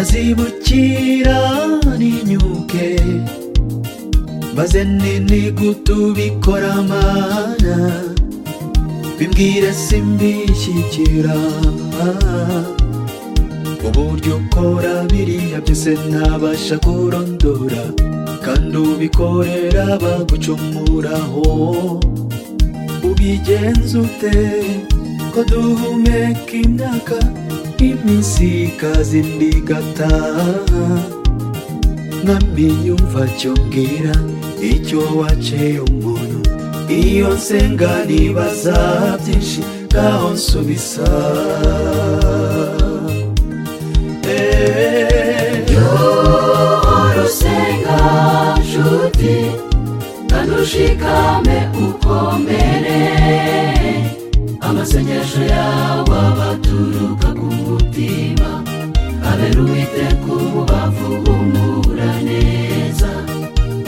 ndazibukira n'inyuke maze nini gutubikora mana bimbwira simbishyikira uburyo ukora biriya byose ntabasha kurondora kandi ubikorera bagucumuraho ubigenza ute ko duhumeka imyaka iminsi ikaza indi igataha nkamenya umva cyo mbwira icyo waciye umuntu iyo nsenga nibaza byinshi ngaho nsubiza urusenga nshuti kandi ushikame ukomere amasengesho yawe abaturuka ku mutima abera uwiteka umubavu humura neza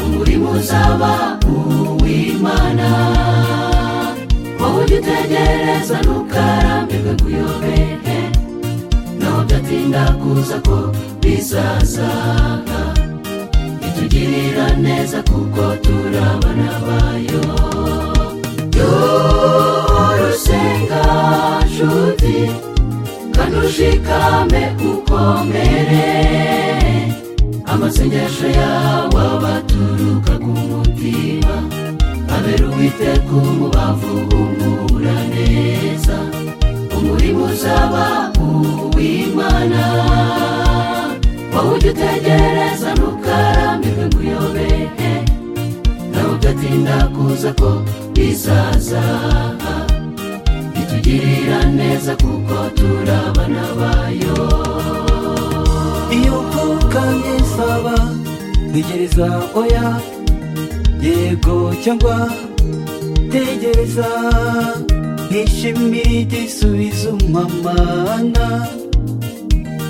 umurimo uzaba uw'imana wowe ujya utegereza ntukarambirwe kuyobehe naho byatinda kuza ko bizazaga bitugirira neza kuko turabana bayo y'urusenga nshuti kandi ushikame ukomere amasengesho yawe abaturuka ku mutima abera uwiteka umubavu humura neza umurimo uzaba uw'imana wowe ujya utegereza ntukarambirwe ngo uyobehe nawe ugatinda kuza ko bizazaha bitugirira neza kuko turabana bayo iyo mvuka nkisaba ntegereza oya yego cyangwa tegereza nkishimira igisubizo mpamana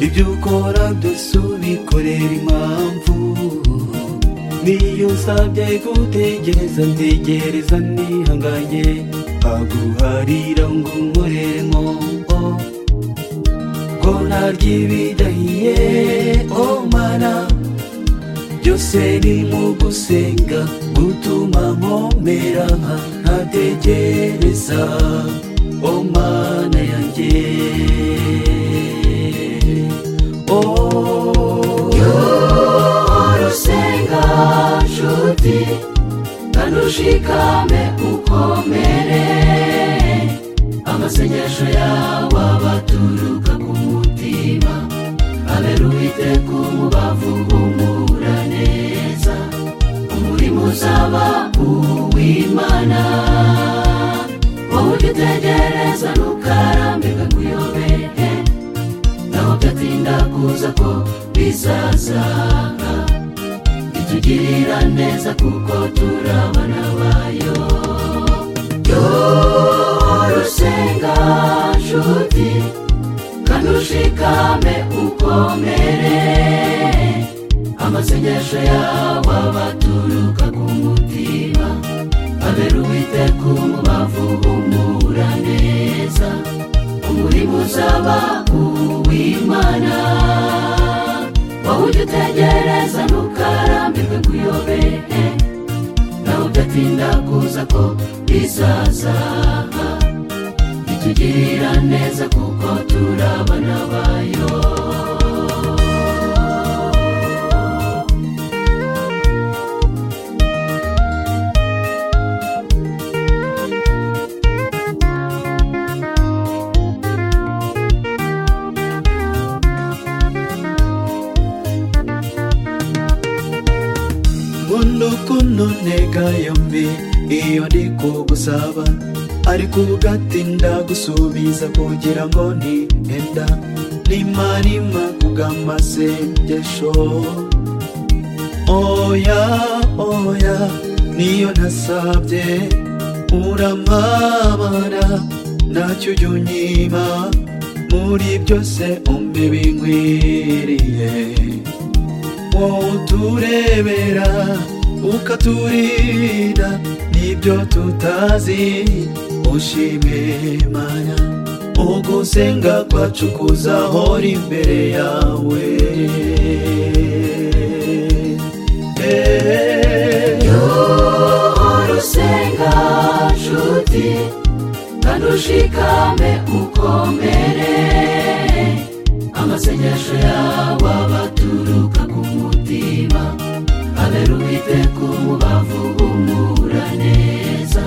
ibyo ukora byose ubikorera impamvu niyo usabye gutegereza ntegereza nihanganye aguharira ngo unkorere nkombo ko ntarya ibidahiye oh mana byose ni mu gusenga gutuma nkomera ntategereza oh mana yanjye oh urusenga nshuti kandi ushikame ukomere amasengesho yawe abaturuka ku mutima abera uwiteka umubavu humura neza umurimo uzaba uw'imana wowe ujya utegereza ntukarambirwe ngo uyobehe naho byatinda kuza ko bizazaha bitugirira neza kuko turabana bayo y'urusenga nshuti kandi ushikame ukomere amasengesho yawe abaturuka ku mutima abera uwiteka umubavu humura neza umurimo uzaba uw'imana wowe ujya utegereza ntukarambirwe ngo uyobehe nawe udatinda kuza ko bizazaha bitugirira neza kuko turabana bayo nkunda ukuntu ntega yombi iyo ndi kugusaba ariko ugatinda gusubiza kugira ngo ntihenda nimarima kubw'amasengesho oya oya niyo nasabye urampamara ntacyo ujya unyima muri byose umbe binkwiriye wowe uturebera ukaturinda nibyo tutazi ushime mana ugusenga kwacu kuzahora imbere yawe Eh, urusenga nshuti kandi ushikame ukomere amasengesho yawe abaturuka ku mutima abera uwiteka umubavu umura neza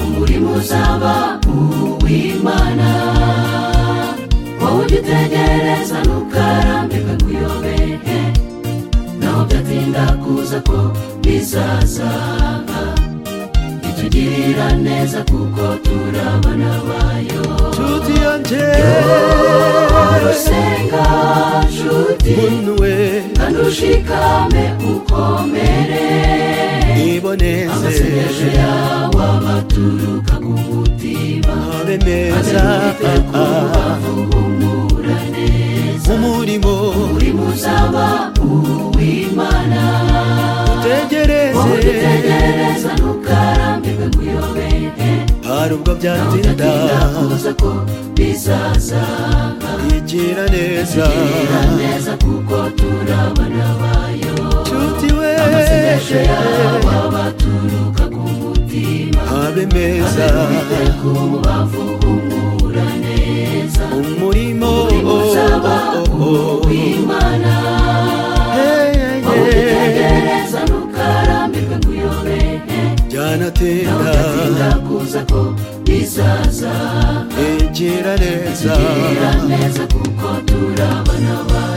umurimo uzaba uw'imana wowe ujya utegereza ntukarambirwe kuyobehe naho byatinda kuza ko bizazaga itugirira neza kuko turabana bayo nshuti yanjye urusenga nshuti munwe kandi ushikame ukomere iboneze amasengesho yawe abaturuka ku mutima habe maze meza uwiteka umubavu umura neza umurimo uri muzaba uw'imana wowe utegereze utegereza ntukarambirwe kuyobehe hari ubwo byatinda udatinda kuza ko bizaza igira neza gira neza kuko turabana bayo nshuti we amasengesho yawe abaturuka ku mutima habe meza abiteka umubavu umura neza umurimo uzaba uw'imana Hey, hey, wowe hey. utegereza ntukarambirwe kuyobehe byanatinda udatinda kuza ko bizaza igira neza Gira neza kuko turabana bayo